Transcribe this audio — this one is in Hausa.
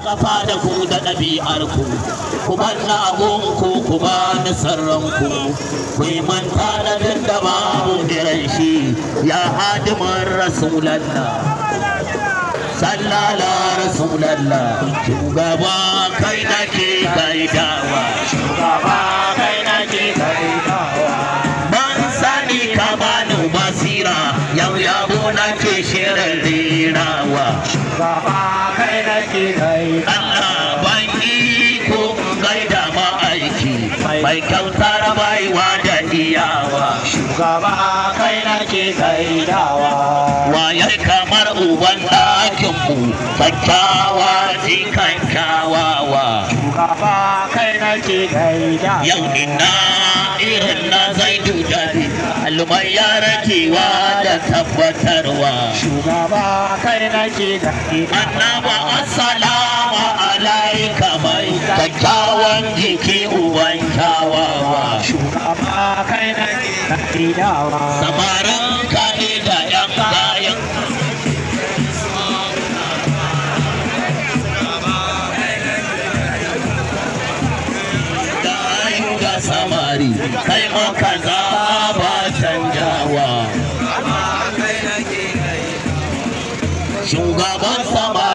kafa da ku da ɗabi'ar ku ku bar na abun ku ku ba ni sarran ku ku yi manta da duk da babu irin shi ya hadimin rasulallah sallala rasulallah shugaba kai nake gaidawa shugaba kai nake gaidawa ban sani ka bani basira yau yabo nake shirin rerawa shugaba kai nake gaidawa Allah ban iko gaida ma aiki mai kyautar baiwa da iyawa shugaba kai nake gaidawa waye kamar uban ɗakinmu kyakkyawa jikan kyawawa shugaba kai nake gaidawa yau ina irin na zaidu dare almai ya rakewa da tabbatarwa shugaba kai nake gaidawa annaba assalamu alaika mai kyakkyawan jiki uban kyawawa shugaba kai nake gaidawa samarin kane da yan kayan da ayu ga samari kai maka za